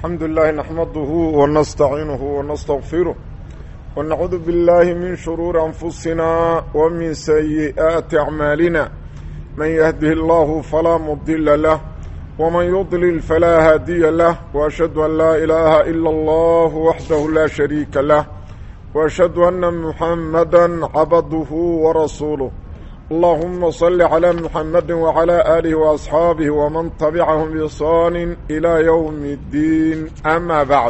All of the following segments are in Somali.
الحمد لله نحمده ونستعينه ونستغفره ونعوذ بالله من شرور أنفسنا ومن سيئات أعمالنا من يهده الله فلا مضل له ومن يضلل فلا هادي له وأشهد أن لا إله إلا الله وحده لا شريك له وأشهد أن محمدا عبده ورسوله اللهم صل على محمد وعلى آله وأصحابه ومن تبعهم بإحسان إلى يوم الدين أما بعد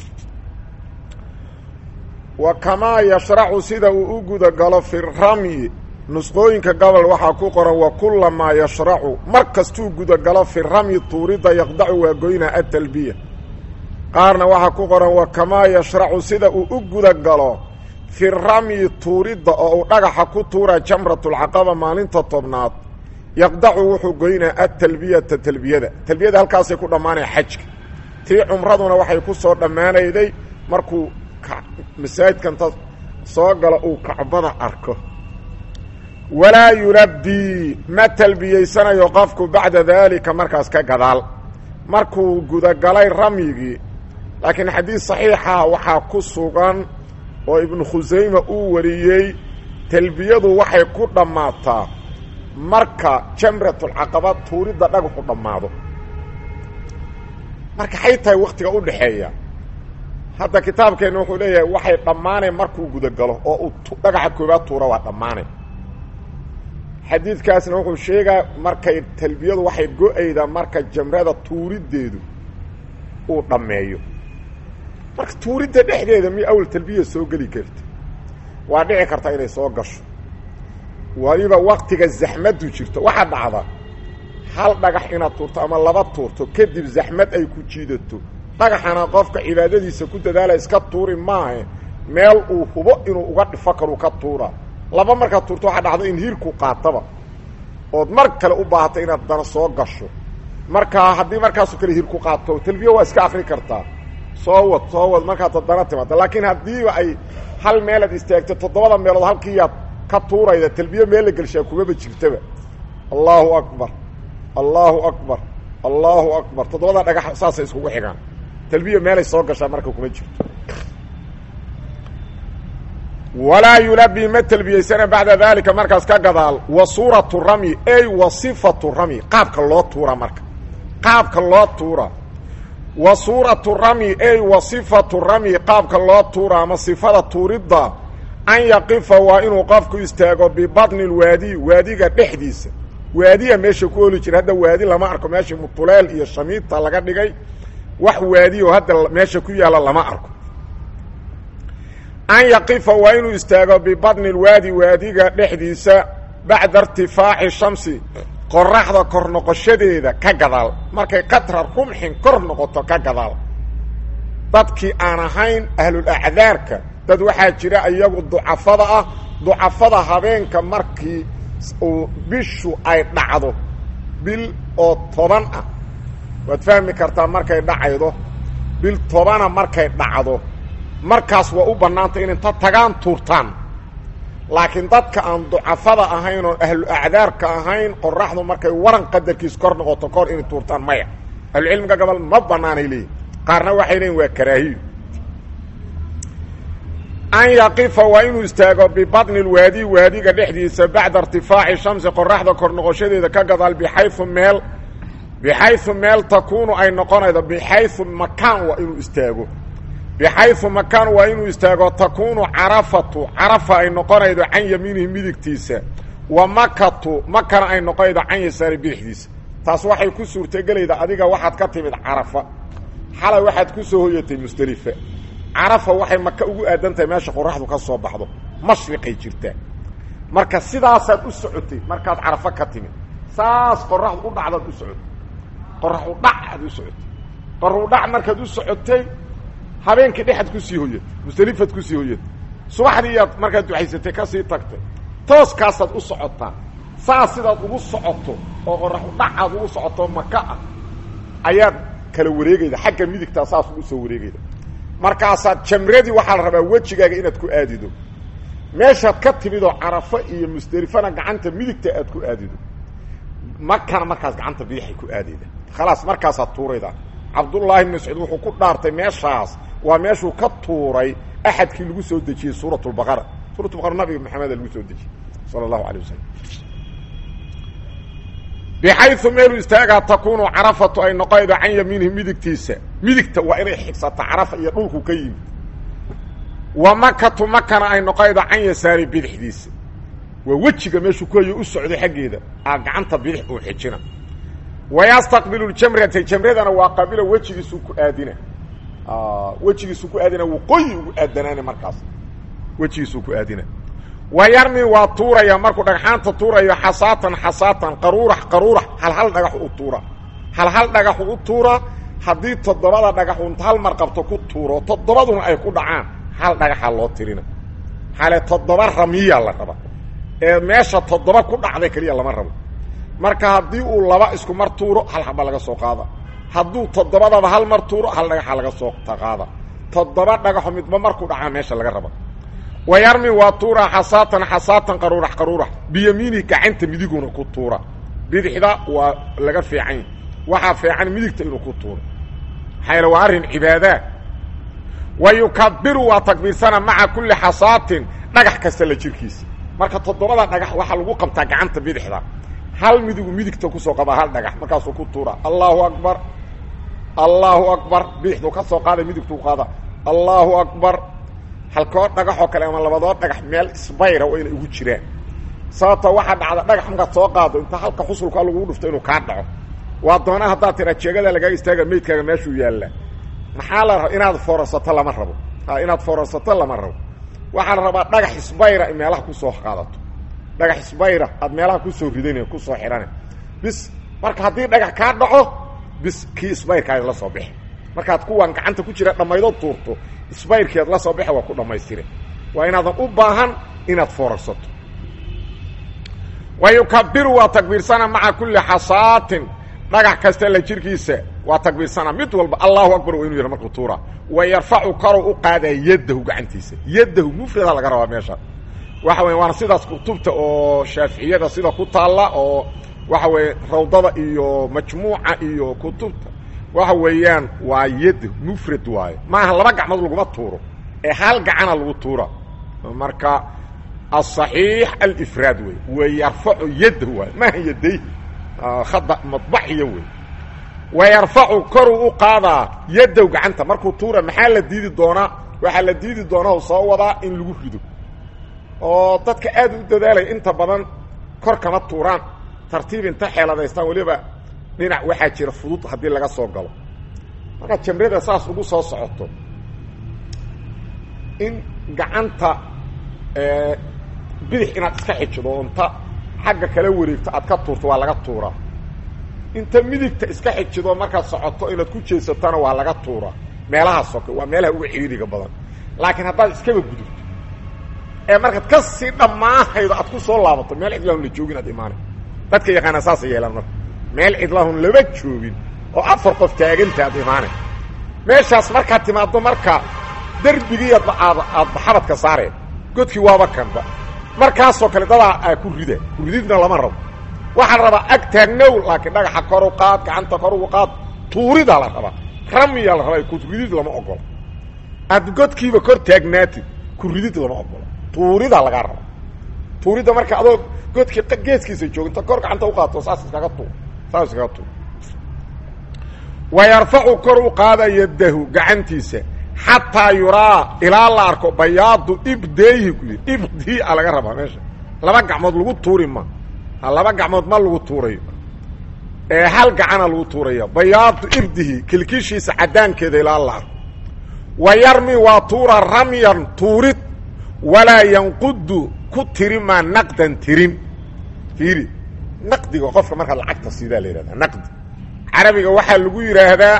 وكما يشرع سيدا وأقود قال في الرمي نسقوينك قبل وحا كقرا وكل ما يشرع مركز توقود قال في الرمي طوريدا يقدع وقوينا التلبية قارنا وحا كقرا وكما يشرع سيدا وأقود قال fi ramyi tuuridda oo uu dhagaxa ku tuura jamratulcaqaba maalinta tobnaad yaqdacu wuxuu goynaa atalbiyata talbiyada talbiyada halkaasay ku dhammaanaya xajka tii cumraduna waxay ku soo dhammaanayday markuu masaajidkanta soo galo uu kacbada arko walaa yulabbii ma talbiyeysanayo qofku bacda daalika markaas ka gadaal markuu gudagalay ramyigii laakiin xadiis saxiixa waxaa ku sugan oo ibnu khusayma uu wariyey talbiyadu waxay ku dhammaataa marka jamratulcaqaba tuuridda dhagaxu dhammaado marka xay tahay wakhtiga u dhaxeeya hadda kitaabkeenna wuxuu leeyahay waxay dhammaanay markuu gudagalo oo uu dhagaxa koobaad tuura waa dhammaanay xadiidkaasna wuxuu sheegaa markay talbiyadu waxay go-aydaa marka jamrada tuuriddeedu uu dhammeeyo marka tuuridda dhexdeeda mi awal talbiya soo geli karta waa dhici karta inay soo gasho waliba waktiga zaxmaddu jirto waxaa dhacda hal dhagax inaad tuurto ama laba tuurto kadib zaxmad ay ku jiidato dhagaxana qofka cibaadadiisa ku dadaala iska tuuri maahe meel uu hubo inuu uga dhifo karu ka tuura laba markaad tuurto waxaa dhacda in hiirku qaataba ood mar kale u baahato inaad dana soo gasho marka haddii markaasoo kale hiirku qaato talbiya waa iska akri kartaa soo wad soo wad markaad haddana timaado laakiin haddiiba ay hal meelaad istaagto toddobada meelood halkiiyaad ka tuurayda talbiye meel la gelshaa kumaba jirtaba allahu akbar allahu akbar allahu akbar toddobada dhagax saasay iskugu xigaan talbiya meelay soo gashaa marka kuma jirto walaa yulabi ma talbiyeysana bacda daalika markaas ka gadaal wa suuratu ramyi ey wa sifatu ramyi qaabka loo tuura marka qaabka loo tuura wa suuratu ramyi ey wa sifatu ramyi qaabka loo tuura ama sifada tuuridda an yaqifa waa inuu qofku istaago bibatni lwaadi waadiga dhexdiisa waadiya meesha ku oli jira hadda waadi lama arko meesha mutuleel iyo shamiita laga dhigay wax waadiyo hadda meesha ku yaalla lama arko an yaqifa waa inuu istaago bibatni lwaadi waadiga dhexdiisa bacda irtifaaci shamsi qoraxda kor noqoshadeeda ka gadaal markay qatra rumxin kor noqoto ka gadaal dadkii aan ahayn ahlulacdaarka dad waxaa jira iyagu ducafada ah ducafada habeenka markii uu bishu ay dhacdo bil oo toban ah waad fahmi kartaa markay dhacaydo bil tobana markay dhacdo markaas waa u bannaanta in inta tagaan tuurtaan laakiin dadka aan ducafada ahayn oon ahlu acdaarka ahayn qoraxdu markay waran qadarkiis kor noqoto kahor inay tuurtaan maya ahlucilmiga gobol ma banaanay leeyihin qaarna waxay leeyiin waa karaahiyo an yaqifa waa inuu istaago bibatni lwaadi waadiga dhexdiisa bacda irtifaaci shamsi qoraxda kor noqoshadeeda ka gadaal bixayu meel bixayu meel takuunu ay noqonaydo bixayu makaan waa inuu istaago bixayu makaan waa inuu istaago takuunu carafatu carafa ay noqonaydo can yamiinihi midigtiisa wa makatu makana ay noqonaydo can yasaari bidixdiisa taas waxay ku suurtagelayda adiga waxaad ka timid carafa xalay waxaad ku soo hoyatay musdelifa carafa waxay maka ugu aadan tahay meesha qoraxdu ka soo baxdo mashriqay jirtaa marka sidaasaad u socotay markaad carafo ka timid saas qoraxdu u dhacdaad u socotay qoraxu dhac aad u socotay qoraxu dhac markaad u socotay habeenkii dhexaad kusii hoyatay musdelifaad kusii hoyatay subaxdii iyaad markaad duxaysatay kasii tagtay tooskaasaad u socotaa saas sidaad ugu socoto oo qoraxu dhacaad ugu socoto maka ah ayaad kala wareegayda xagga midigtaa saas ugu soo wareegayda markaasaad jamradii waxaa la rabaa wejigaaga inaad ku aadido meeshaad ka timidoo carafo iyo musdelifana gacanta midigta aad ku aadido makana markaas gacanta bidixay ku aadayda khalaas markaasaad tuuraydaa cabdullaahi ibn mascuud wuxuu ku dhaartay meeshaas waa meeshuu ka tuuray axadkii lagu soo dejiyey suurat lbaqara suurat baqara nabiga maxameda lagu soo dejiyey sala allahu alay wasalam bixayu meelu istaagaa takuunu carafatu ay noqonaydo can yamiinihi midigtiisa midigta waa inay xigsata carafa iyo dhulku ka yimid wa makatu makana ay noqonaydo can yasaari bidixdiisa waa wejiga meeshuu ku hayo u socday xaggeeda aa gacanta bidix uu xijina wayastaqbilu ljamrata jamradana waa qaabilo wejigiisuu ku aadina wejigiisuu ku aadina waqooyi ugu aadanaana markaas wejigiisuu ku aadina wa yarmi waa tuuraya markuu dhagxaanta tuurayo xasaatan xasaatan qaruurax qaruurax hal hal dhagax u tuura hal hal dhagaxu u tuura haddii toddobada dhagaxu inta hal mar qabto ku tuuro toddobaduna ay ku dhacaan hal dhagaxa loo tirina hale toddoba ramiya la raba ee meesha toddoba ku dhacday keliya lama rabo marka haddii uu laba isku mar tuuro hal haba laga soo qaada hadduu toddobadaba hal mar tuuro hal dhagaxa laga soo qaada toddoba dhagaxo midba markuu dhacaa meesha laga raba wa yarmi waa tuura xasaatan xasaatan qaruurax qaruurax biyamiinihi gacanta midiguna ku tuura bidixda waa laga fiican waxaa fiican midigta inuu ku tuuro maxaa waa arrin cibaadaa wa yukabiru waa takbiirsana maca kulli xasaatin dhagax kasta la jirkiisa marka toddobada dhagax waxaa lagu qabtaa gacanta bidixda hal midigu midigta kusoo qabaa hal dhagax markaasuu ku tuura allahu akbar allahu akbar bidixdu ka soo qaada midigtuu qaada allahu akbar halkoo dhagaxoo kale ama labadoo dhagax meel isbayra waa inay ugu jiraan sababta waxaa dhacda dhagax markaad soo qaado inta halka xusulka lagugu dhufto inuu kaa dhaco waa doona haddaad tira jeegada lagaaga istaaga meydkaaga meeshuu yaallaa maxaa la raba inaad foorarsato lama rabo inaad foorarsato lama rabo waxaa la rabaa dhagax isbayra in meelaha kusoo qaadato dhagax isbayra aad meelaha kusoo ridan kusoo xidhana bis marka haddii dhagax kaa dhaco bis kii isbayrkaadi la soo bixi markaad kuwan gacanta ku jira dhammaydo tuurto isbayrkeed la soo baxa waa ku dhammaystire waa inaadan u baahan inaad foorarsato wa yukabiru waa takbiirsana maca kulli xasaatin dhagax kasta la jirkiisa waa takbiirsana mid walba allahu akbar waa inuu yidha markuu tuura wa yarfacu karow u qaadaa yaddahu gacantiisa yaddahu mufrada laga rabaa meesha waxa weya waana sidaas kutubta oo shaaficiyada sida ku taalla oo waxa weeye rawdada iyo majmuuca iyo kutubta waxa weeyaan waa yad mufrad waayo maaha laba gacmood laguma tuuro ee hal gacana lagu tuura marka aلصaxiix alifraad wey wayarfacu yaddahu waayo maaha yaday khada madbaxiya wey wayarfacu koruu u qaadaa yaddahu gacanta markuu tuura maxaa la diidi doonaa waxaa la diidi doonaa soo wadaa in lagu rido oo dadka aad u dadaalaya inta badan kor kama tuuraan tartiib inta xeeladaystaan weliba dhinac waxaa jira fudud haddii laga soo galo markaad jamrada saas ugu soo socoto in gacanta bidix inaad iska xijido oo inta xagga kala wareegto aad ka tuurto waa laga tuuraa inta midigta iska xijido markaad socoto inaad ku jeesatona waa laga tuuraa meelaha soke waa meelaha uga ciriiriga badan laakiin haddaad iskaba gudubto ee markaad ka sii dhammaahaydo aad ku soo laabato meel cidlaahun la joogin aad imaanay dadka yaqaana saasa yeelaan marka meel cidlaahun lama joogin oo afar qof taaganta aad imaanay meeshaas markaad timaaddo marka derbigii aad aad xabadka saareen godkii waaba kanba markaasoo kale dadaa aa ku rida kurididna lama rabo waxaa la rabaa ag taagnow laakiin dhagaxa kor u qaad gacanta kor ugu qaad tuuridaa la rabaa ramiyaa la rabaa kuridid lama ogola aad godkiiba kor taagnaatid kuridid lama ogola tuuridaa lagaa rabaa tuuridda marka adoo godkii geeskiisa jooginta kor gacanta uqaato saas iskaga tuur saas iskaga tuur wa yarfacu kor u qaada yadahu gacantiisa xataa yuraa ilaa la arko bayaadu ibdeehi ku yidhi ibdii a laga rabaa meesha laba gacmood lagu tuuri ma laba gacmood ma lagu tuurayo ee hal gacana lagu tuuraya bayaadu ibdihi kilkishiisa cadaankeeda ilaa la arko wa yarmi waa tuura ramyan tuurid walaa yanqudu ku tiri maa naqdan tirin fiiri naqdiga qofka markaad lacagta siidaa la yihahdaa naqdi carabiga waxaa lagu yidhaahdaa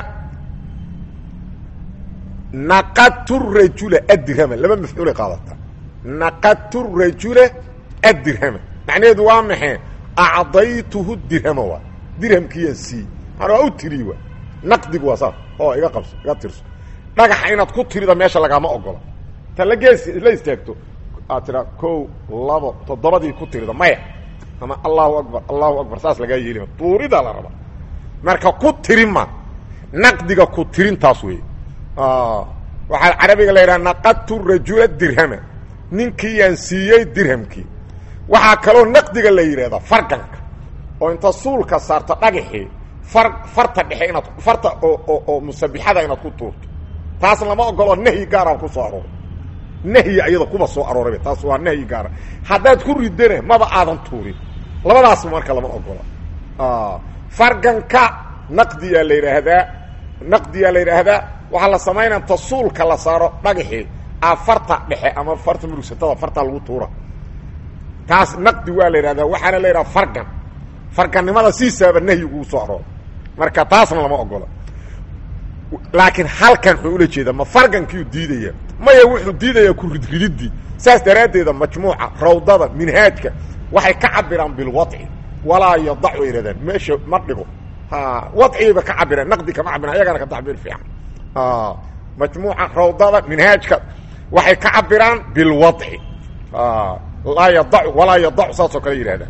naqadtu rajula adirhama laba mafcuulay qaadataa naqadtu rajula adirhama macnaheedu waa maxay acdaytuhu dirhama waa dirhamkiiyaan sii maana waa u tiriy waa naqdigu waa saas oo iga qabso iga tirso dhagaxa inaad ku tirida meesha lagaama ogola ta la gees la istaagto aad tiraa kow labo toddobadii ku tirida maya ama allahu akbar allahu akbar saas lagaa yeelima tuuridaa la rabaa marka ku tiri ma naqdiga ku tirintaas wey waxaa carabiga la yidhaha naqadtu rajula dirhama ninkiiyaan siiyey dirhamkii waxaa kaloo naqdiga la yidhahdaa farganka oo inta suulka saarto dhagaxii far farta dhexe inaad farta oo oo musabixada inaad ku tuurto taas lama ogoloo nahyi gaaraan ku soo arooray nahyi ayada kuba soo aroorayba taas waa nahyi gaara haddaad ku ridana maba aadan tuurin labadaasba marka lama ogola farganka naqdiyaa la yidhaahdaa naqdiyaa la yidhaahdaa waxaa la samaynaa inta suulka la saaro dhagaxii a farta dhexe ama farta murugsatada farta lagu tuura taas naqdi waa la yidhahdaa waxaana la yidhaha fargan fargannimada siisaaba nahyiguu soo arooray marka taasna lama ogola laakiin halkan wuxuu ula jeedaa ma fargankiiu diidaya maya wuxuu diidayaa ku ridrididii saas daraaddeeda majmuuca rawdada minhaajka waxay ka cabiraan bilwadci walaa yadac way yidhahdaan meesha ma dhigo wadcigayba ka cabiraan naqdi kama cabiraan ayagana ka tacbiir fiican majmuuca rawdada minhaajka waxay ka cabiraan bilwadci laa yadacu walaa yadacu saasoo kale yidhahdaan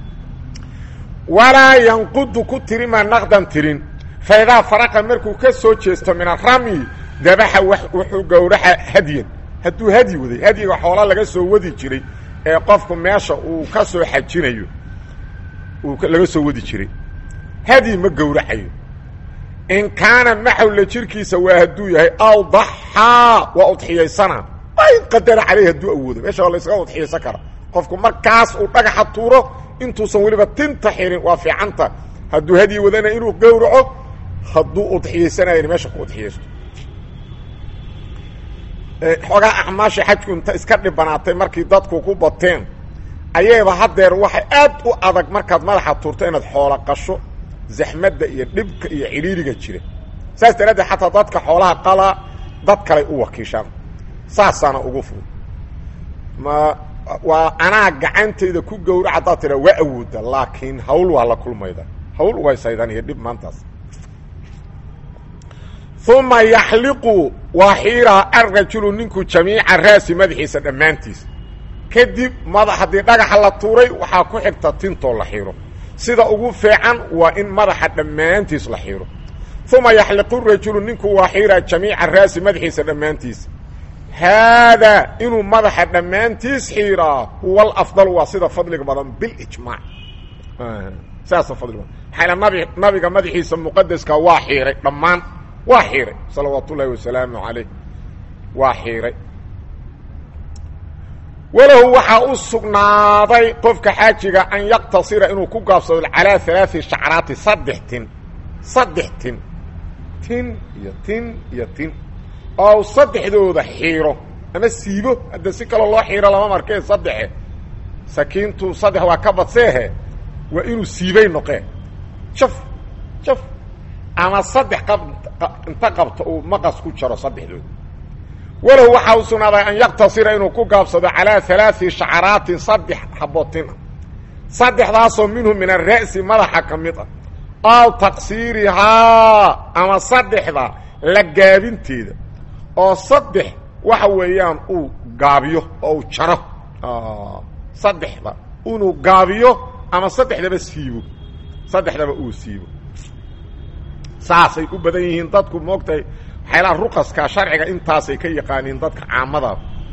walaa yanqudu ku tirimaa naqdan tirin faidaa faraqa markuu ka soo jeesto min arami dabaxa wuxuu gowraxa hadyan hadduu hadyi waday hadyiga xoola laga soo wadi jiray ee qofku meesha uu ka soo xajinayo uu laga soo wadi jiray hadyi ma gowracayo in kaana maxawla jirkiisa waa hadduu yahay aw daxaa waa udxiyaysana waa in qadara caleyh hadduu awoodo meesha waa la ysaga udxiyaysan kara qofku markaas uu dhagaxa tuuro intuusan weliba tinta xirin waa fiicanta hadduu hadyi wadana inuu gowraco hadduu udxiyaysanayan meesha ku udxiyaysto xoogaa acmaasha xajku inta iska dhibanaatay markii dadku ku bateen ayayba haddeer waxay aad u adag markaad madaxa tuurto inaad xoola qasho zaxmadda iyo dhibka iyo cidhiiriga jira saas daraaddeed xataa dadka xoolaha qalaa dad kaley u wakiishaan saasaana ugu fudud ma waa anaa gacantayda ku gowra haddaad tidhaa waa awooda laakiin hawl waa la kulmayda hawl ugaysaydan iyo dhib maantaas uma yaxliqu waa xiiraa arrajulu ninku jamiica raasi madaxiisa dhammaantiis kadib mada haddii dhagaxa la tuuray waxaa ku xigta tintoo la xiiro sida ugu fiican waa in madaxa dhammaantiis la xiiro uma yaxliqu rajulu ninku waa xiiraa jamiica raasi madaxiisa dhammaantiis haadaa inuu madaxa dhammaantiis xiiraa huwa alafdal waa sida fadliga badan bilijmaac saasa fadliga badan maxaa nabi nabiga madaxiisa muqadaska waa xiiray dhammaan waa xiiray salawaat ullaahi wasalaamu calayh waa xiiray walahu waxaa u sugnaaday qofka xaajiga an yaqtasira inuu ku gaabsado calaa alaai shacraati saddex tin saddex tin tin iyo tin iyo tin oo saddexdooda xiiro ama siibo hadda si kaloo loo xiiro lama markee saddexe sakiintu saddex waa ka badseehe waa inuu siibay noqeen jaf jaf ama saddex qab inta qabto uu maqas ku jaro saddexdooda walahu waxaa u sugnaaday an yaqtasira inuu ku gaabsado calaa alaai shacaraatin saddex habootina saddexdaasoo minhu min ara'si madaxa ka mid ah aw taqsiirihaa ama saddexda la gaabinteeda oo saddex waxa weeyaan uu gaabiyo oo uu jaro saddexda inuu gaabiyo ama saddexdaba siibo saddexdaba uu siibo saasay u badan yihiin dadku moogtahay waxyaalaha ruqaska sharciga intaasay ka yaqaaniin dadka caamada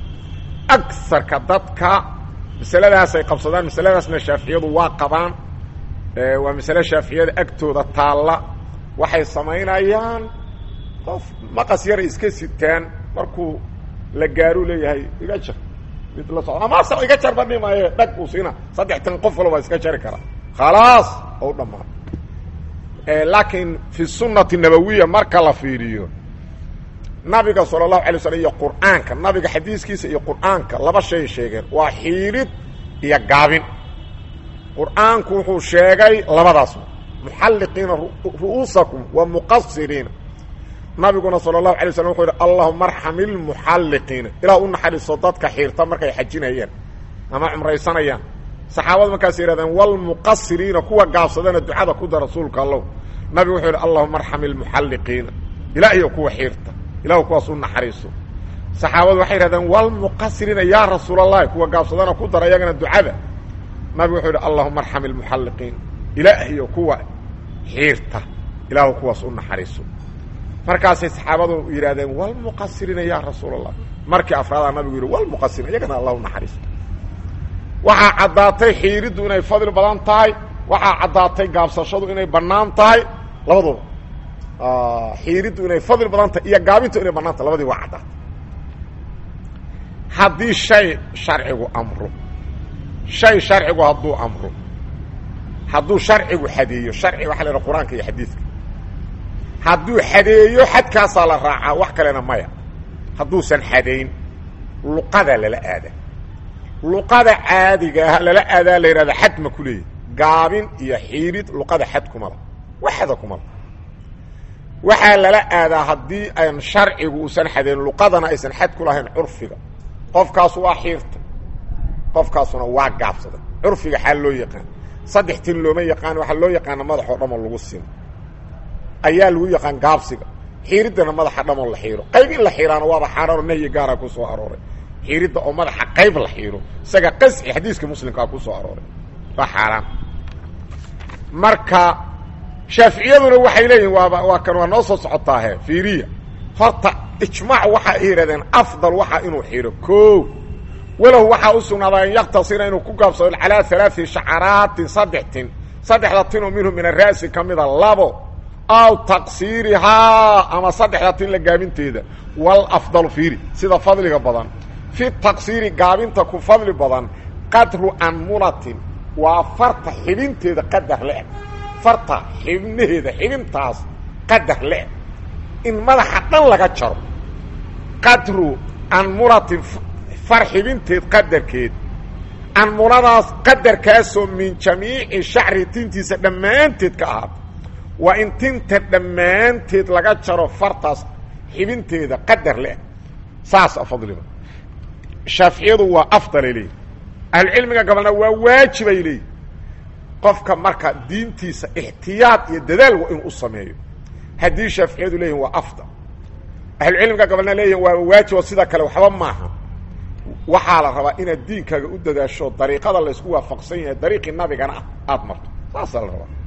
agarka dadka masaladaasay qabsadaan masaladaasna shaaficiyadu waa qabaan waa masale shaaficiyada agtooda taalla waxay samaynayaan qof maqas yaray iska sitaan markuu la gaaruu leeyahay iga jar mid la socdo ama asa iga jarba dhimaaye dhag uu siina saddex tan qof walba iska jari karaa khalaas ou dhammaan laakiin fi sunati nabawiya marka la fiiriyo nabiga sala allahu alay slm iyo qur'aanka nabiga xadiiskiisa iyo qur'aanka laba shay sheegeen waa xiirid iyo gaabin qur'aanku wuxuu sheegay labadaas muxalliqiina ru'uusakum wa muqasiriina nabiguna sala allahu alay slam wuxuu yidhi allahuma arxam ilmuxalliqiina ilaah u naxariiso dadka xiirta markay xajinayaan ama cumraysanayaan saxaabada markaas yidhahdeen walmuqasiriina kuwa gaabsadana ducada ku da rasuulka allow nabigu wuxuu yidhi allahuma arxam ilmuxalliqiina ilaahiyo kuwa xiirta ilahu kuwaas u naxariiso saxaabadu waxay yidhahdeen walmuqasiriina yaa rasuul allahi kuwa gaabsadana ku dara iyagana ducada nabigu wuxuu yidhi allahuma arxam ilmuxalliqiina ilaahiyo kuwa xiirta ilaahu kuwaas u naxariiso markaasay saxaabadu yidhahdeen walmuqasiriina yaa rasuul allah markii afraadaa nabigu yidhi walmuqasiriin iyagana allahu naxariisto waxaa caddaatay xiiriddu inay fadli badan tahay waxaa caddaatay gaabsashadu inay bannaan tahay labaduba xiiriddu inay fadli badan tahay iyo gaabintu inay bannaan tahay labadii waa caddaatay haddii shay sharcigu amro shay sharcigu hadduu amro hadduu sharcigu xadeeyo sharci waxa la yidhaha qur-aanka iyo xadiidka hadduu xadeeyo xadkaasaa la raacaa wax kalena maya hadduusan xadayn luqada lala aada luqada caadiga ah lala aadaa la yidhahda xad ma ku leeyahy gaabin iyo xiirid luqada xad kumala waxda kumala waxaa lala aadaa haddii aan sharcigu uusan xadayn luqadana aysan xad ku lahayn curfiga qofkaasu waa xiirta qofkaasuna waa gaabsaday curfiga xaal loo yaqaan saddex tin looma yaqaan waxaa loo yaqaana madaxoo dhamoo lagu simo ayaa lagu yaqaan gaabsiga xiiriddana madaxa dhamoo la xiiro qayb in la xiiraana waaba xaaraano nahyi gaara ku soo arooray xiiridda oo madaxa qayb la xiiro isaga qasci xadiiska muslimkaa ku soo arooray waa xaaraan marka shaaficiyaduna waxay leeyihin waaba waa kan waa noo soo socotaahe fiiriya horta ijmaac waxaa yihahdeen afdal waxaa inuu xiro ko walahu waxaa u sugnaadaa an yaktasira inuu ku gaabsado calaa alaai shacaraatin saddex tin saddexda tinoo minhu min ara'si ka mida labo aw taqsiirihaa ama saddexda tin la gaabinteeda walafdalu fiiri sida fadliga badan fi taqsiiri gaabinta ku fadli badan qadru anmunatin waa farta xibinteeda qadar le-eg farta xibnaheeda xibintaas qadar le-eg in madaxa dhan laga jaro qadru anmunatin far xibinteed qadarkeed anmunadaas qadarkaasoo min jamiici shacri tintiisa dhammaanteed ka ahaata waa in tinta dhammaanteed laga jaro fartaas xibinteeda qadar le-eg saasa fadliba shaaficiyadu waa afdalay leeyihi ahlucilmiga gabalna waa waajibay leeyihi qofka marka diintiisa ixtiyaad iyo dadaal waa inuu u sameeyo haddii shaaficiyadu leeyihin waa afdal ahlucilmiga gabalna leeyihin waa waajibo sida kale waxba maaha waxaa la rabaa inaad diinkaaga u dadaasho dariiqada laysku waafaqsan yahay dariiqii nabigana ah aada marto saasaa la rabaa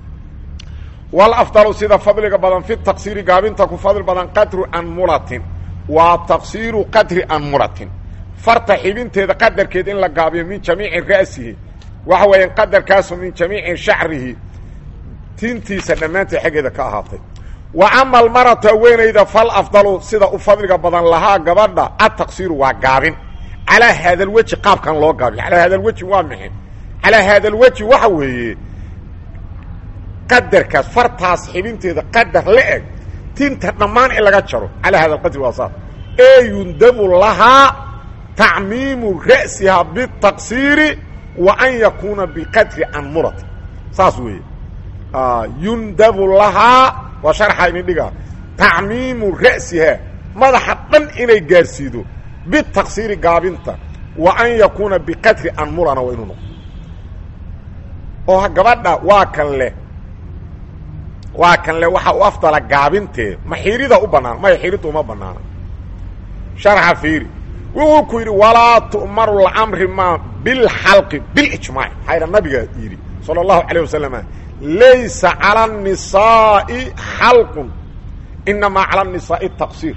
walafdalu sida fadliga badan fi taqsiiri gaabinta ku fadli badan qadru anmulatin waa taqsiiru qadri anmulatin farta xibinteeda qadarkeed in la gaabiyo min jamiici ra'sihi waxa weeyaan qadarkaasu min jamiici shacrihi tintiisa dhammaanteed xaggeeda ka ahaatay wa ama almaratu haweenayda fal afdalu sida u fadliga badan lahaa gabadha ataqsiiru waa gaabin calaa haada alweji qaabkan loo gaabiyo calaa haada alweji waa maxay calaa haada alweji waxa weeye qadarkaas fartaas xibinteeda qadar la eg tinta dhammaan in laga jaro calaa hada alqadri waa saas ee yundabu lahaa tacmiimu ra'sihaa bitaqsiiri wa an yakuuna biqadri anmurati saas weeye yundabu lahaa waa sharxa idin dhigaa tacmiimu ra'sihaa madaxa dhan inay gaarsiido bitaqsiiri gaabinta wa an yakuuna biqadri anmurana waa inuu noqdo oo gabadha waa kan leh waa kan le waxaa u afdala gaabintee ma xiirida u bannaan maya xiiridda uma bannaana sharxa fiiri wuxuu ku yidhi walaa tu'maru lcamri ma bilxalqi bilijmaac maxaa yidha nabiga yidhi sala allahu calayh wasalama laysa cala الnisaa'i xalqun inamaa cala الnisaa'i taqsiir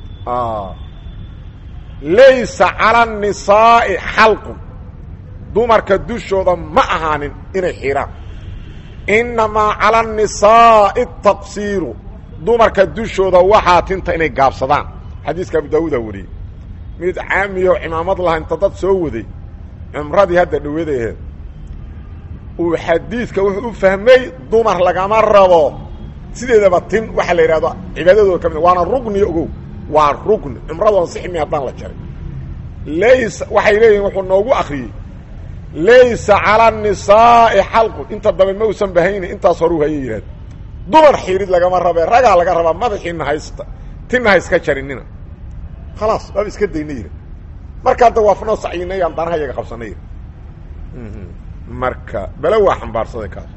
laysa cala الnisaa'i xalqun dumarka dushooda ma ahaanin inay xiraan inamaa cala الnisaa'i taqsiiru dumarka dushooda waxaa tinta inay gaabsadaan xadiiska abu daawuuda wariyey mid caamiyo cimaamad laha inta dad soo waday cumradii hadda dhaweeday aheed uu xadiidka wuxuu u fahmay dumar lagama rabo sideedaba tin waxaa la yidhahdo cibaadadooda ka mid waana rugni ogow waa rugni cumradoona sixmi haddaan la jarin laysa waxay leeyihin wuxuu noogu akriyey laysa cala الnisaa'i xalqun inta dambe ma usan bahayni intaas horu haya yidhahdo dumar xiirid lagama rabe ragaa laga rabaa madaxiina haysta tinna ha iska jarinina khalaas waaba iska dayna yidha marka hadda waafnoo sacyinay aan danaha yaga qabsanay yidhi marka bele waa xambaarsaday kaas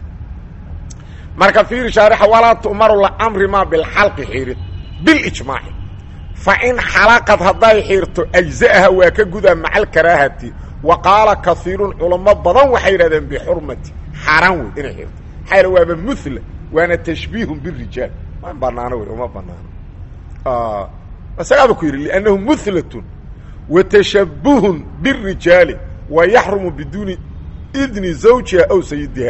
marka fiiri shaarixa walaa tu'maru lcamri ma bilxalqi xiirid bilijmaaci fa in xalaqad hadday xiirto ajza'aha waa ka gudaa maca alkaraahati wa qaala kaiirun culamo badan waxay yidhahdeen bixurmati xaaraan wey inay xiirto maxaa waaba mula waana tashbiihun birijaal ma banaano wey uma banaano isagaaba ku yidhi liannahu muhlatun wa tashabuhun birijaali wa yaxrumu biduuni idni zawjiha aw sayidiha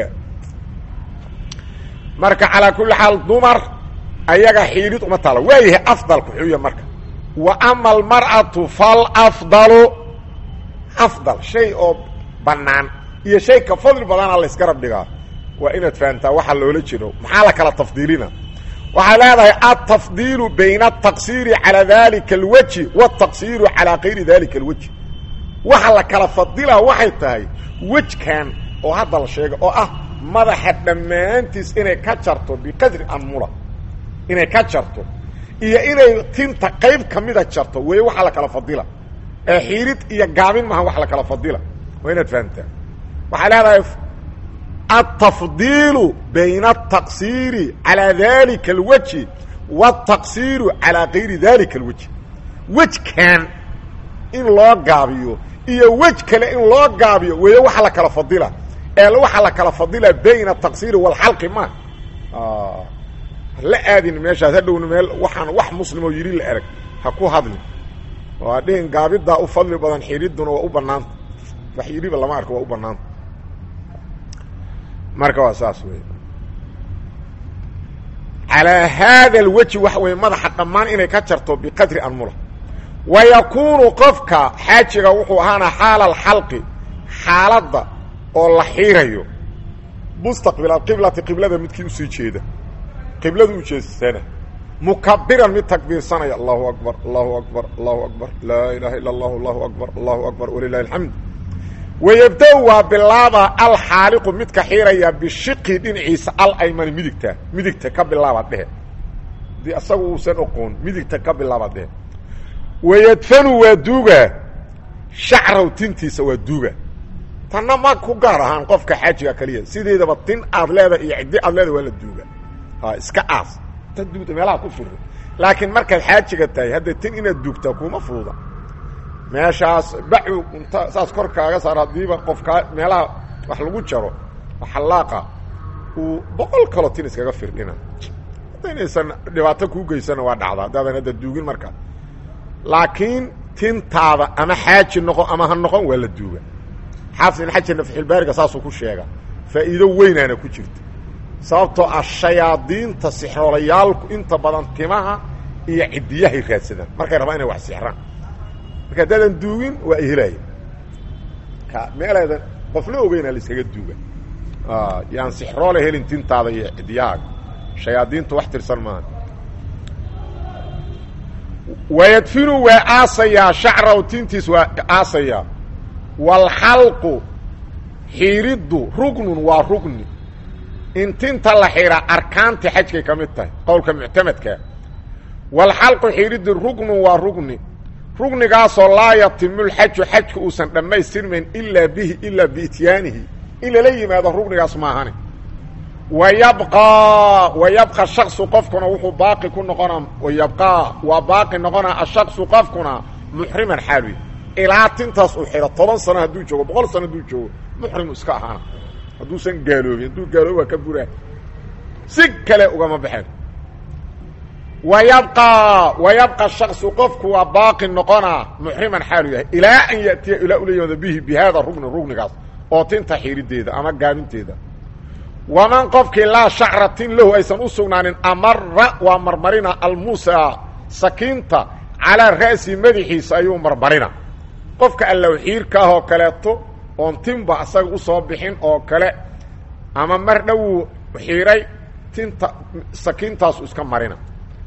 marka calaa kulli xaal dumar ayaga xiidhid uma taalo waa yahay afdalku xuya marka wa ama almar'atu falafdalu afdal shay oo bannaan iyo shay ka fadli badana laysgarab dhigaa waa inaad fahamtaa waxa loola jiro maxaa la kala tafdiilina waxay leedahay altafdiilu bayna ataqsiiri calaa dalika alwejhi waataqsiiru calaa kayri dalika alwejhi waxa la kala fadilaa waxay tahay wejkan oo hadda la sheega oo ah madaxa dhammaantiis inay ka jarto biqadri anmula inay ka jarto iyo inay tinta qayb ka mida jarto weeye waxaa la kala fadila ee xiirid iyo gaabin maaha wax la kala fadila waa inaad fahamtaa waxay leedahay altafdiilu bayna altaqsiiri calaa dalika alwejhi waataqsiiru calaa kayri dalika alwejhi wejkan in loo gaabiyo iyo wej kale in loo gaabiyo weeye waxa la kala fadila ee waxaa la kala fadila bayna ataqsiiri waalxalqi ma la aadin meeshaas hadhowna meel waxaan wax muslimoo yidhi la erag ha ku hadlin oo adhihin gaabiddaa u fadli badan xidhidduna waa u bannaanta wax yidhiba lama arko waa u bannaanta marka waa saas wey calaa haada alwejhi waxa weeye madaxa dhammaan inay ka jarto biqadri anmula wa yakuunu qofka xaajiga wuxuu ahaana xaala alxalqi xaaladda oo la xiirayo mustaqbil alqiblati qiblada midkii usii jeeda qiblada u jeesana mukabiran mid takbiirsanaya allahu akbar allahu akbar allahu akbar laa ilaaha illa allah allahu akbar allahu akbar walilahi alxamd wayabda-u waa bilaaba alxaaliqu midka xiiraya bishiqi dhinaciisa alaymani midigta midigta ka bilaaba dhehe hadii asagu uusan oqoon midigta ka bilaaba dhehe wayadfanu waa duuga shacraw tintiisa waa duuga tanna ma ku gaar ahaan qofka xaajiga kaliya sideedaba tin aad leedahay iyo ciddi aad leedahay waa la duuga iska aas ta duugta meelaha ku firi laakiin markaad xaajiga tahay hadda tin inaad duugtaa kuma fududa meeshaas bacu inta saas kor kaaga saar haddiiba qofkaa meelaha wax lagu jaro xallaaqa uu boqol kaloo tin iskaga firdhina hadda inaysan dhibaato kuu geysana waa dhacda haddaadan hadda duugin markaa laakiin tintaada ama xaaji noqon ama ha noqon waa la duuga xaafid ibn xajar nafxilbaariga saasuu ku sheega faa'iido weynaana ku jirta sababtoo ah shayaadiinta sixroolayaalku inta badan timaha iyo cidiyahay raadsadaan markay rabaan inay wax sixraan marka haddaadan duugin waa ihelaya ka meeleedan qofla ogeyna la iskaga duuga yaan sixroole helin tintaada iyo cidiyahaaga shayaadiintu wax tirsan maaha wayadfinu waa aasayaa shacraw tintiis waa aasayaa waalxalqu xiiriddu rugnun waa rugni in tinta la xiraa arkaantii xajkay ka mid tahay qowlka muctamadkaa waalxalqu xiiriddu rugnun waa rugni rugnigaasoo laa yatimu lxaju xajka uusan dhammaystirmayn ilaa bihi ilaa biityaanihi in lala yimaado rugnigaas maahane wayabqaa wayabqa shaksu qofkuna wuxuu baaqi ku noqonaa wayabqaa waa baaqi noqonaa ashaksu qofkuna muxriman xaaluy ilaa tintaas uu xidho toban sano hadduu joogo boqol sano hadduu joogo muxrimu iska ahaana hadduusan gaaloobin hadduu gaaloobi waa ka buraa si kale ugama baxeen wayabqaa wayabqa shaksu qofku waa baaqi noqonaa muxriman xaalu yahay ilaa an yatiya ilaa ula yimaado bihi bi haada rugni rugnigaas oo tinta xiirideeda ama gaabinteeda waman qofkii laa shacra tin lahu aysan u sugnaanin amara waa marmarina almuusa sakiinta calaa ra'si madaxiisa ayuu marmarina qofka allow xiirka ah oo kaleeto oon tinba asaga usoo bixin oo kale ama mar dhowuu xiiray tinta sakiintaasu iska marina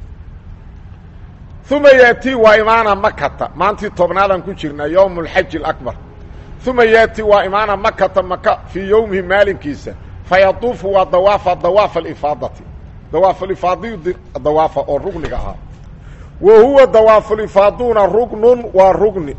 uma yaati waa imaana makata maantii tobnaadaan ku jirnaa yowm اlxaji اakbar uma yaati waa imaana makata maka fii yowmihi maalinkiisa fayaduufu waa dawaafa dawaaf alifaadati dawaafulifaadiyu dawaafa oo rugniga ahaa wa huwa dawaafulifaaduna rugnun waa rugni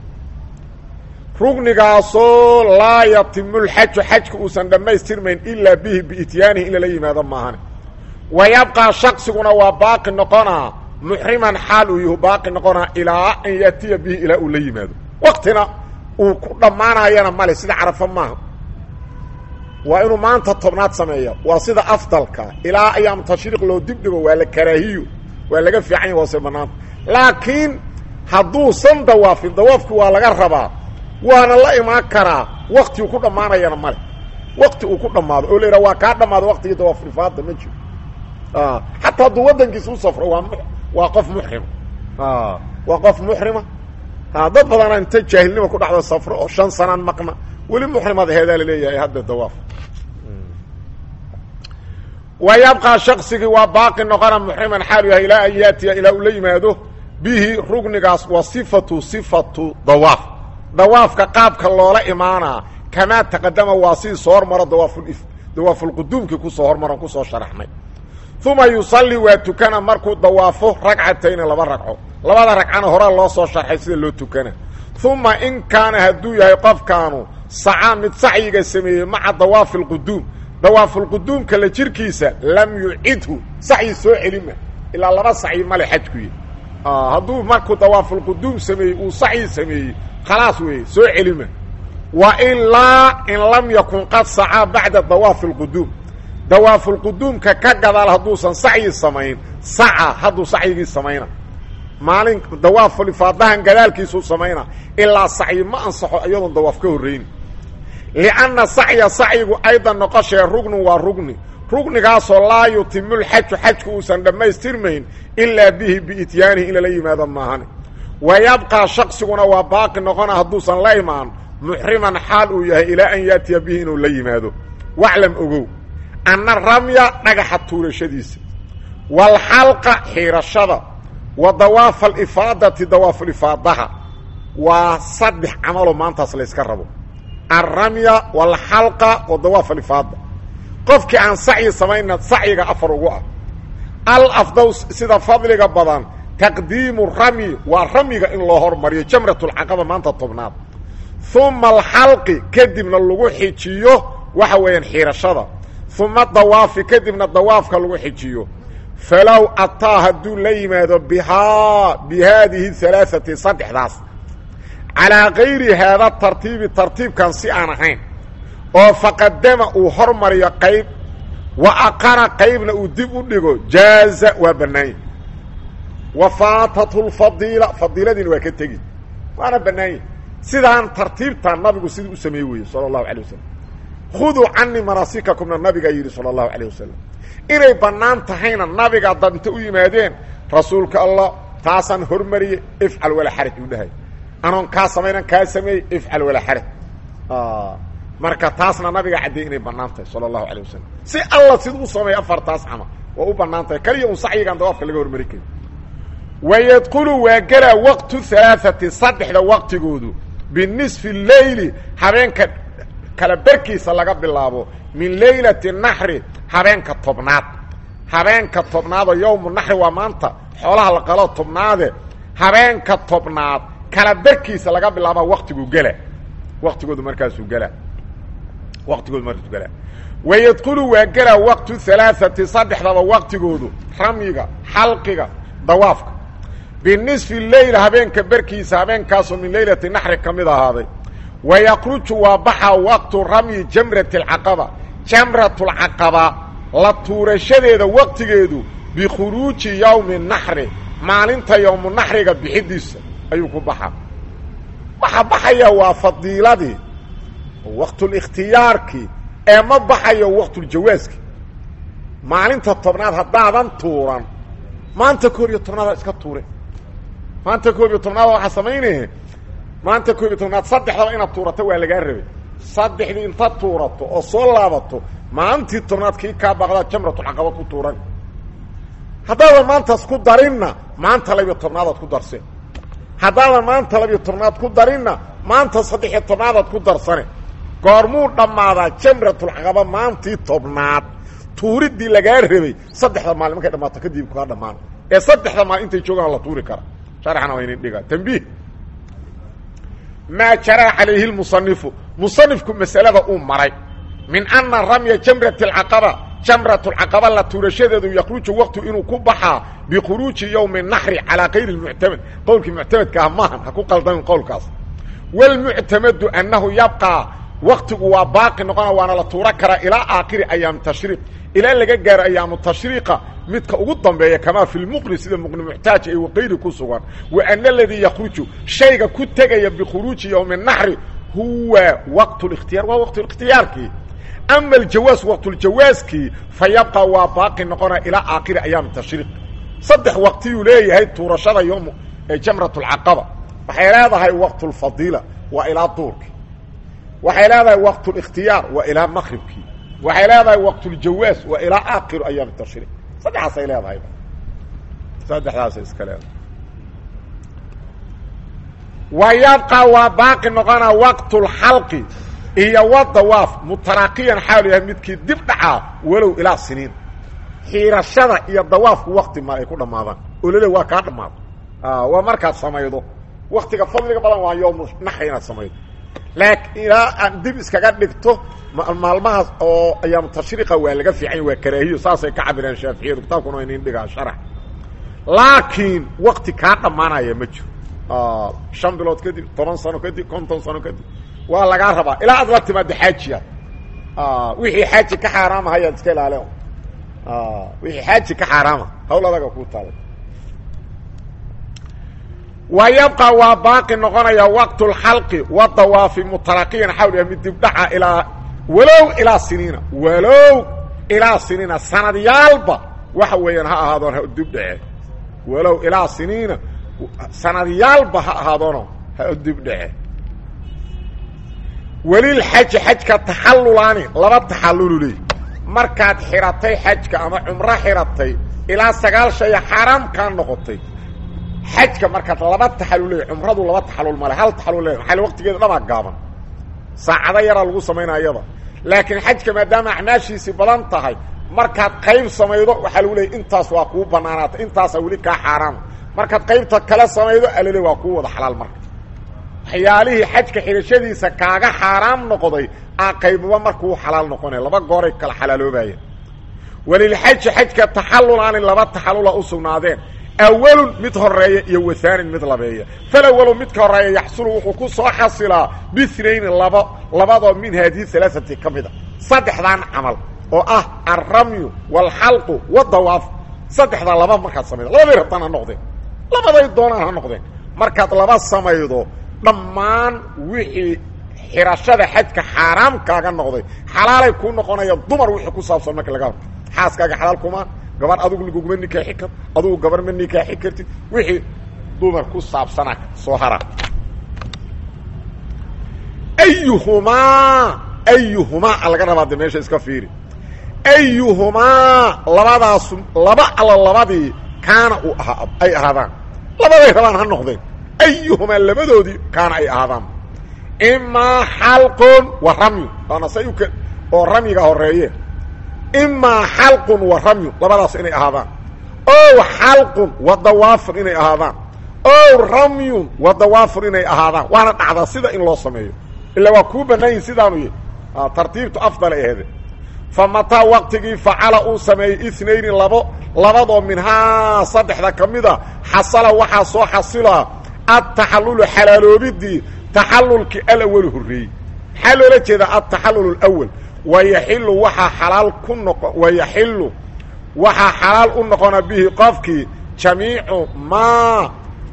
rugnigaasoo laa yatimu lxaju xajka uusan dhammaystirmayn ilaa bihi biityaanihi in lala yimaado maahane wa yabqaa shaqsiguna waa baaqi noqonaa muxriman xaal uu yuhu baaqi noqonaa ilaa an yaatiya bihi ilaa uu la yimaado waktina uu ku dhammaanayana male sida carafo maaha waa inuu maanta tobnaad sameeya waa sida afdalka ilaa ayaam tashriiq loo dibdhigo waa la karaahiyo waa laga fiican ya hoose banaanta laakiin hadduusan dawaafin dawaafki waa laga rabaa waana la imaan karaa wakti uu ku dhammaanayana male wakti uu ku dhammaado oo la yidhaha waa kaa dhammaado waktigii dawaafulfaada ma jiro xataa hadduu waddankiisa u safro waa waa qof muxrima waa qof muxrima dad badana inta jaahilnima ku dhacdo safro oo shan sanaan maqna weli muxrimad heedaa laleeyahay hadda dawaaf wa yabqaa shaksigii waa baaqi noqona muxriman xaalu yahay ilaa an yaatiya ilaa uu la yimaado bihi rugnigaas wa sifatu sifatu dawaaf dawaafka qaabka loola imaanaa kamaa taqadama waa sidii soo hormaro dawaaful dawaafulquduumkii kusoo hormaron kusoo sharaxnay uma yusalli waa tukana markuu dawaafo ragcatayni laba ragco labada ragcana horaa loo soo sharxay sida loo tukana uma in kaana hadduu yahay qofkaanu sacaa mid sacyiga sameeyey maca dawaafi lquduum dawaafulquduumka la jirkiisa lam yucidhu sacyi soo celima ilaa laba sacyi male xajkuy hadduu markuu dawaafulquduum sameeyey uu sacyi sameeyey khalaas weeye soo celima wa ilaa in lam yakun qad sacaa bacda dawaafi lquduum dawaafulquduumka ka gadaal hadduusan sacyi samayn saca hadduu sacyigii samayna maalin dawaafulifaadahan gadaalkiisuu samayna ilaa sacyi ma ansaxo iyadoon dawaaf ka horrayni lianna sacya sacyigu aydan noqoshee rugnu waa rugni rugnigaasoo laa yutimulxaju xajku uusan dhammaystirmayn ilaa bihi biityaanihi in lala yimaado maahane wa yabqaa shaqsiguna waa baaqi noqona hadduusan la imaan muxriman xaal uu yahay ilaa an yaatiya bihi inuu la yimaado waclam ogow anna ramya dhagaxa tuurashadiisa waalxalqa xiirashada wa dawaafa alifaadati dawaafulifaadaha waa saddex camaloo maantaas layska rabo alramya waalxalqa wa dawaaf alifaada qofkii aan sacyi samayna sacyiga afar ugu ah alafdaw sida fadliga badan taqdiimu ramyi waa ramyiga in loo hormariyo jamratulcaqaba maanta tobnaad uma alxalqi kadibna lagu xijiyo waxa weeyaan xiirashada uma dawaafi kadibna dawaafka lagu xijiyo falow ataa hadduu la yimaado bihaa bi haadihi alaaati saddexdaas calaa kayri haada tartiibi tartiibkan si aan ahayn oo faqadama uu hormariyo qayb wa aqara qaybna uu dib u dhigo jaaza waa bannaanya wa faatathu lfadiila fadiiladiina waa ka tegi waana bannaanya sidaan tartiibtan nabigu sidii u sameeye weeye sala allahu alay wasalam khuduu canii manaasikakumna nabigaa yidhi sala allahu alayh wasalam inay bannaan tahayna nabiga dad inta u yimaadeen rasuulka allah taasaan hormariyey ifcal walaa xaraj uu dhahay anoon kaa samaynan kaa sameeyey ifcal walaa xaraj marka taasna nabiga caddeey inay bannaan tahay sala allahu alayh wasalam si alla siduu u sameeyo afartaas camal waa u bannaan tahay kaliya un sacyigaan dawaafka laga hormari karin wayadkulu waa gelaa waqtu halaaati saddexda waqtigoodu binisfi leyli habeenka kala berkiisa laga bilaabo min leylati naxri habeenka tobnaad habeenka tobnaadoo yowmu naxri waa maanta xoolaha la qalo tobnaade habeenka tobnaad kala berkiisa laga bilaaba waqtigu gela waqtigoodu markaasuu gelaa waqtigoodu markaasuu gelaa wayadkulu waa gelaa waqtu halaaati saddexdaba waqtigoodu ramyiga xalqiga dawaafka binisfi leyl habeenka berkiisa habeenkaasoo min leylati naxri ka mid ahaaday wayakruju waa baxaa waqtu ramyi jamrati alcaqaba jamratulcaqaba la tuurashadeeda waqtigeedu bikhuruuji yowmi naxri maalinta yowmu naxriga bixidiisa ayuu ku baxaa waxa baxaya waa fadiiladii waqtulikhtiyaarkii ee ma baxayo waqtuljawaaski maalinta tobnaad haddaadan tuuran maanta koob iyo tobnaada iska tuure maanta koob iyo tobnaada waxaa samaynaya maanta koob iyo tobnaad saddexdaba inaad tuurato waa lagaa rabay saddexdii intaad tuurato oo soo laabato maalintii tobnaad kii kaa baaqdaa jamratulcaqaba ku tuuran haddaadan maantaas ku darinna maanta labiyo tobnaadaad ku darseen haddaadan maanta labiyo tobnaad ku darinna maanta saddexiyo tobnaadaad ku darsane goormuu dhammaadaa jamratulcaqaba maantii tobnaad tuuriddii lagaa rabay saddexda maalin markay dhammaato kadib kaa dhammaan ee saddexda maalin intay joogaan la tuuri kara sharxana waa inin dhigaa tambiih maa jaraa calayhi lmusanifu musanifku masalada uu maray min ana ramya jamrati alcaqaba jamratulcaqaba la tuurashadeedu yakruju waqtu inuu ku baxaa bikhuruuji yowmi naxri calaa kayri lmuctamad qowlkii muctamadka ah maahan ha ku qaldamin qowlkaas wlmuctamadu annahu yabqaa waktigu waa baaqi noqona waana la tuuro karaa ilaa aakhiri ayaam tashriiq ilaa laga gaaro ayaamu tashriiqa midka ugu dambeeya kamaa fi lmuqni sida muqni muxtaaj ee waqayri ku sugan wa ana aladii yakhruju shayga ku tegaya bikhuruuji yowmi naxri huwa waqt اlاkhtiyaar waa waqt اkhtiyaarkii ama aljawaas waqtuljawaaskii fa yabqa waa baaqi noqona ilaa aakhiri ayaam tashriiq saddex waqtiyuu leeyahay tuurashada yom jamrat اlcaqaba waxay leedahay waqt اlfadiila waa ilaa duurkii waxay leedahay waqt اlاkhtiyaar waa ilaa maqribkii waxay leedahay waqt اljawaas waa ilaa aakhir ayaam tashriiq saddexaasay leedahay saddexdaasay iska leedahay wa yabqa waa baaqi noqonaa waqt اlxalqi iyo wadawaaf mutaraaqiyan xaalu yahay midkii dib dhacaa walow ilaa siniin xiirashada iyo dawaafku wakti ma ay ku dhammaadaan oo lale waa kaa dhammaada waa markaad samaydo waktiga fadliga badan waa yowmu naxri inaad samaydo laakiin ilaa aan dib iskaga dhigto maalmahaas oo ayaamu tashriiqa waa laga fiicanya waa karaahiyo saasay ka cabireen shaaficiyadu kitaabkuna waa inin dhigaa sharax laakiin wakti kaa dhammaanaya ma jiro shan bilood kadib toban sano kadib konton sano kadib waa lagaa rabaa ilaa aad la timaado xaajiya wixii xaaji ka xaaraama hayaad iska ilaale wixii xaaji ka xaaraama hawl adaga kuu taala wa yabqa waa baaqi noqonaya waqt اlxalqi wadawaafi mutaraqiyan xawl yahay mid dibdhaca ilaa walow ilaa siniina walow ilaa siniina sanadyaalba waxa weeyaan ha ahaadoon ha dibdhace walow ilaa siniina sanadyaalba ha ahaadoona ha dibdhace welilxaji xajka taxallulaani laba taxallulu leey markaad xiratay xajka ama cumro xiratay ilaa sagaal shaya xaaraam kaa noqotay xajka markaad laba taxallul leey cumradu laba taxallul male hal taxallul le maxaa waqtigeeda dhamaa gaaban saacado yaraa lagu samaynaa iyada laakiin xajka maadaama acmaashiisii badan tahay markaad qayb samaydo waxaa lagu leeyay intaas waa kuu banaanaata intaasaa weli kaa xaaraama markaad qaybta kale samaydo alale waa kuu wada xalaal marka waxyaalihii xajka xidhashadiisa kaaga xaaraam noqday aa qaybaba markuu xalaal noqonaya laba gooray kala xalaaloobaaya walilxaji xajka taxallulaani laba taxallula u sugnaadeen awalun mid horeeya iyo waaanin mid labeeya falawalu midka horeeya yaxsulu wuxuu ku soo xasilaa bihnayni laba labadoo min haadihi alaaati ka mid a saddexdan camal oo ah alramyu waalxalqu wadawaaf saddexdaa laba markaad samaydo labaday rabtaan ha noqdeen labaday doonaan ha noqdeen markaad laba samaydo dhammaan wixii xirashada xajka xaaraam kaaga noqday xalaalay kuu noqonaya dumar wixii ku saabsan marka laga hadlo xaaskaaga xalaal kuma gabar adugu laguguma nikaaxi kar adugu gabar ma nikaaxi kartid wixii dumar ku saabsana soo hara ayuhumaa ayuhumaa a laga rabaa de meesha iska fiiri ayuhumaa labadaas laba alla labadii kaana uu ahaa ay ahaadaan labaday rabaan ha noqdeen ayuhumaa labadoodii kaana ay ahaadaan imaa xalqun wa ramyu waana say u oo ramyiga horeeye imaa xalqun wa ramyu labadaas inay ahaadaan ow xalqun wa dawaafur inay ahaadaan ow ramyun wa dawaafur inay ahaadaan waana dhacdaa sida in loo sameeyo ila waa kuu bannaayin sidaanu y tartiibtu afdal ahede fa mataa waqtigii facala uu sameeyey inayni labo labadoo minhaa saddexda ka mid a xasala waxaa soo xasilaa adtaxallulu xalaaloobidii taxallulkii alawalu horreeyey maxaa loola jeedaa altaxallul alawal wayaxilu waxaa xalaal ku noqo wayaxilu waxaa xalaal u noqona bihi qofkii jamiicu maa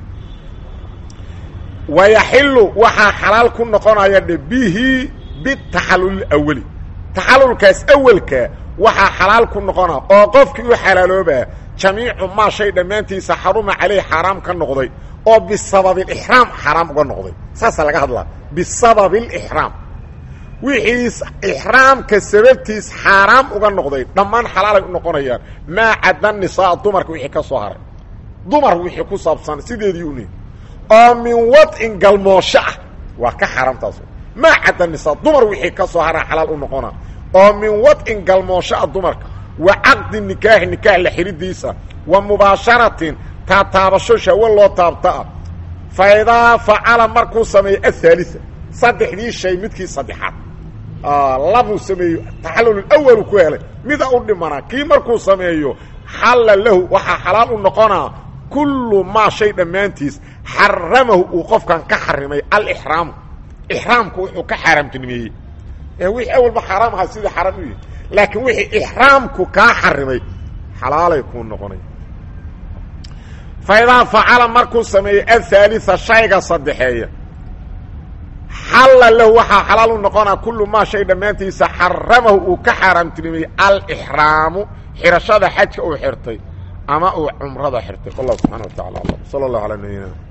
wayaxilu waxaa xalaal ku noqonaya dhe bihi bitaxallul awali taxallulkaas awelka waxaa xalaal ku noqona oo qofkii u xalaaloobaa jamiicu maa shay dhammaantiisa xaruma caleyh xaaraam ka noqday oo bisababi alixraam xaaraam uga noqday saasaa laga hadlaa bisababi alixraam wixii ixraamka sababtiis xaaraam uga noqday dhammaan xalaalay u noqonayaan maa cadda nisaa dumarka wixii ka soo haray dumar wixii ku saabsan sideedii uni oo min wadcin galmoosho ah waa ka xaaraamtaas maa cadda nisaa dumar wixii ka soo hara xalaal u noqona oo min wadcin galmoosho ah dumarka wa caqdi nikaaxi nikaax la xidhidiisa wa mubaasharatin taataabasho shawo loo taabtaa fa idaa facala markuu sameeyo athaalisa saddexdii shay midkii saddexaad labuu sameeyo taxallul awalu ku helay mida u dhimanaa kii markuu sameeyo xalla lahu waxaa xalaal u noqonaa kullu maa shay dhammaantiis xaramahu uu qofkan ka xarimay alixraamu ixraamku wuxuu ka xaaraamtinimeeyey ee wixii awalba xaaraam ahaa sidii xaaraam u yahay laakiin wixii ixraamku kaa xarimay xalaalay kuu noqonay fa idaa facala markuu sameeyo athaalisa shayga saddexeeya xalla lahu waxaa xalaal u noqonaa kullu maa shay dhammaantiisa xaramahu uu ka xaaraamtinimay alixraamu xirashada xajka uu xirtay ama uu cumrada xirtay wallahu subxana wa tacala alam sala allahu alaa nabiyina